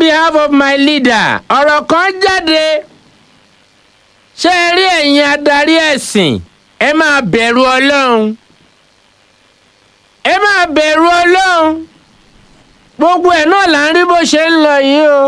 behalf of my leader ọ̀rọ̀ kan jáde ṣé ẹ rí ẹ̀yin adarí ẹ̀sìn ẹ máa bẹ̀rù ọlọ́run ẹ máa bẹ̀rù ọlọ́run gbogbo ẹ̀ náà là ń rí bó ṣe ń lọ yìí o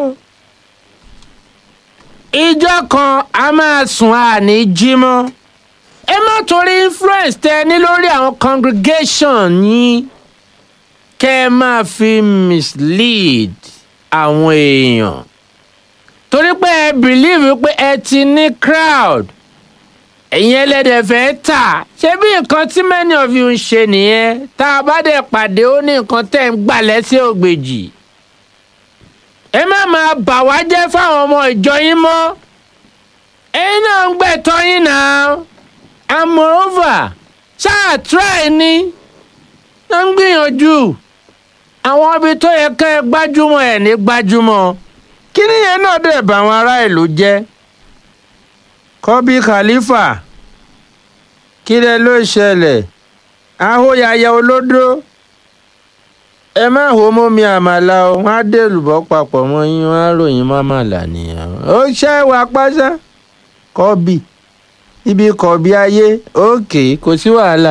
ìjọ kan a máa sùn àní jí mọ́ ẹ má torí influence tẹ ní lórí àwọn congregation yín kẹ́ ẹ máa fi mislead àwọn èèyàn torí pé ẹ believe pé ẹ ti ní crowd ẹ̀yin ẹlẹ́dẹ̀ fẹ́ tà ṣé bí nǹkan tí many of you ń ṣe nìyẹn tá a bá dẹ̀ pàdé ó ní nǹkan tẹ̀ ń gbà lẹ́sẹ̀ ògbèjì ẹ má máa bà wá jẹ́ fáwọn ọmọ ìjọ yín mọ́ ẹ̀yin náà ń gbẹ̀tọ́ yín náà and moreover ṣáà try ni ló ń gbìyànjú àwọn ibi tó yẹ ká ẹ gbájúmọ̀ ẹ̀ ní gbájúmọ̀ kí nìyẹn náà dẹ̀ bá àwọn ará ìlú jẹ́ kọ́bí khalifa kí lẹ ló ṣẹlẹ̀ ahóyaya olódó ẹ má hó mómi àmàlà o wọn á dèlùbọ́ papọ̀ mọ́ yín wọn á ròyìn mọ́màlà nìyẹn ó ṣẹ́ wà pásá kọ́bí ibi kọ̀bí ayé òkè kò sí wàhálà.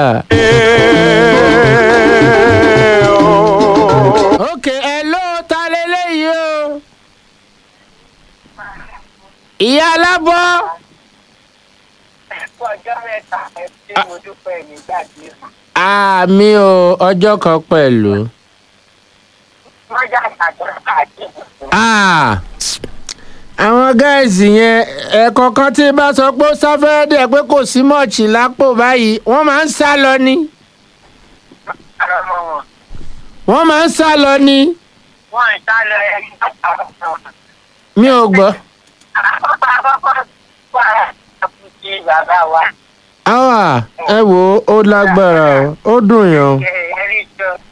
òkè ẹ ló ta lélẹ́yìí o ìyá alábọ́ ọjọ́ mẹ́ta ẹ̀ tí mo dúpẹ́ nígbà tí àmì o ọjọ́ kan pẹ̀lú. wọ́n jà sàtọ́ àti Ah, àwọn gáàsì yẹn ẹ̀ẹ̀kọ̀ọ̀kan tí bá sọ pé ó sáfẹ́rẹ́ dẹ̀ pé kò sí mọ̀ọ̀chì lápò báyìí wọ́n máa ń sá lọ ni ọmọ wọn. wọ́n máa ń sá lọ ni wọ́n ń sá lọ ẹni àkọ́kọ́. mi ò gbọ́. àkọ́kọ́ àkọ́kọ́ wà àkùtì bàbá wa. àwa ẹ wò ó ó lágbára o ó dùn yàn o. ẹ̀rí sọ